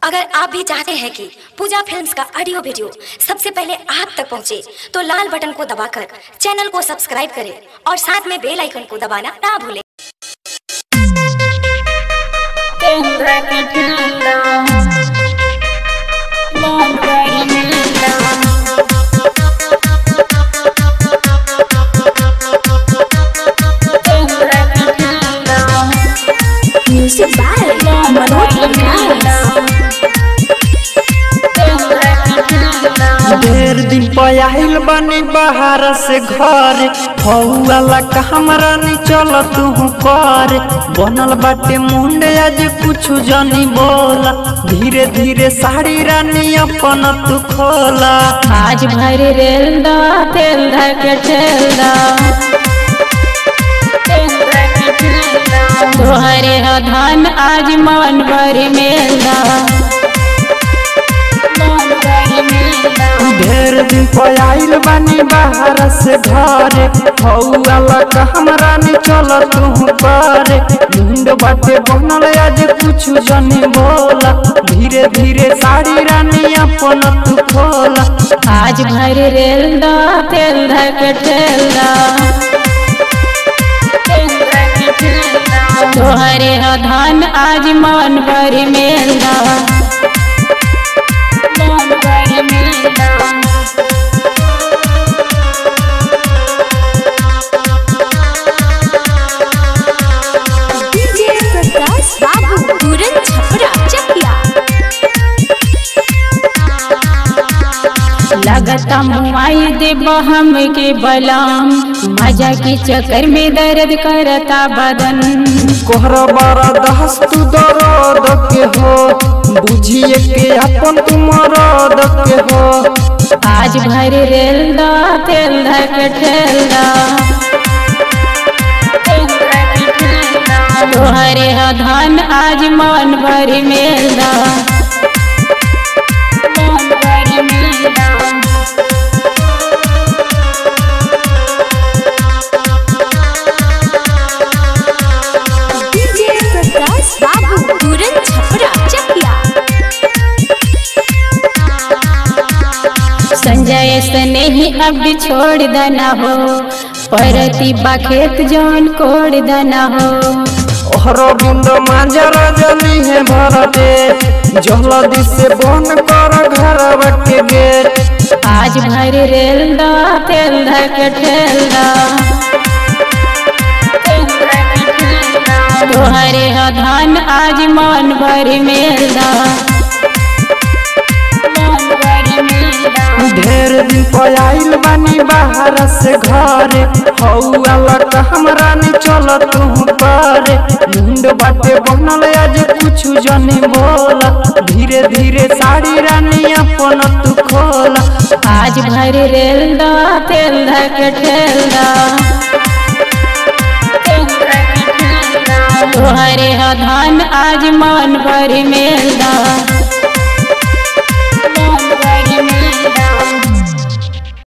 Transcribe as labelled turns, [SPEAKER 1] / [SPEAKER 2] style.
[SPEAKER 1] अगर आप भी चाहते हैं कि पूजा फिल्म्स का ऑडियो वीडियो सबसे पहले आप तक पहुंचे, तो लाल बटन को दबाकर चैनल को सब्सक्राइब करें और साथ में बेल आइकन को दबाना ना भूलें म्यूजिक बाय मनोज
[SPEAKER 2] ढेर दिन पयाहिल बनी बाहर से घर हौला का हमरा नहीं चल तू कर बनल बाटे मुंडे आज कुछ जनी बोला धीरे धीरे साड़ी रानी अपन तू खोला
[SPEAKER 3] आज भर रेल दा तेल धक ठेल दा तोहरे ह धान आज मन भर मेल दा
[SPEAKER 2] ढेर दिन पयाहिल बनी बाहर से घर हौला का हमरा नहीं चल तू कर मुंड बाटे बनल आज कुछ जनी बोला धीरे धीरे साड़ी रानी अपन तू खोला
[SPEAKER 3] आज भर रेल दा तेल धक ठेल दा तोहरे ह धान आज मन भर मेल दा
[SPEAKER 1] डीजे प्रकाश बाबू तुरंत छपरा चकिया
[SPEAKER 3] लगता मुआई दे बहम के बलाम मजा के चक्कर में दर्द करता बदन
[SPEAKER 2] कोहरा बारा दहस तू दर्द के हो बुझिए के अपन तू मरद के हो
[SPEAKER 3] आज भर रेल दा तेल धक ठेल दा तोहरे ह धान आज मन भर मेल दा
[SPEAKER 1] डीजे प्रकाश बाबू तुरंत छपरा चकिया
[SPEAKER 3] संजय स्नेही अब छोड़ देना हो परती खेत जौन कोड़ देना हो
[SPEAKER 2] ओहरो बिंद मांजरा जली है भरते जल्दी से बंद कर घर के गेट
[SPEAKER 3] आज भर रेल दा तेल धक ठेल दा तोहरे ह धान आज मन भर मेल दा
[SPEAKER 2] ढेर दिन पयाइल बानी बाहर से घर हौला का हमरा नहीं चल तू कर मुंड बाटे बनल आज कुछ जनी बोला धीरे धीरे साड़ी रानी अपन तू खोला
[SPEAKER 3] आज भर रेल दा तेल धक ठेल दा तोहरे ह धान आज मन भर मेल दा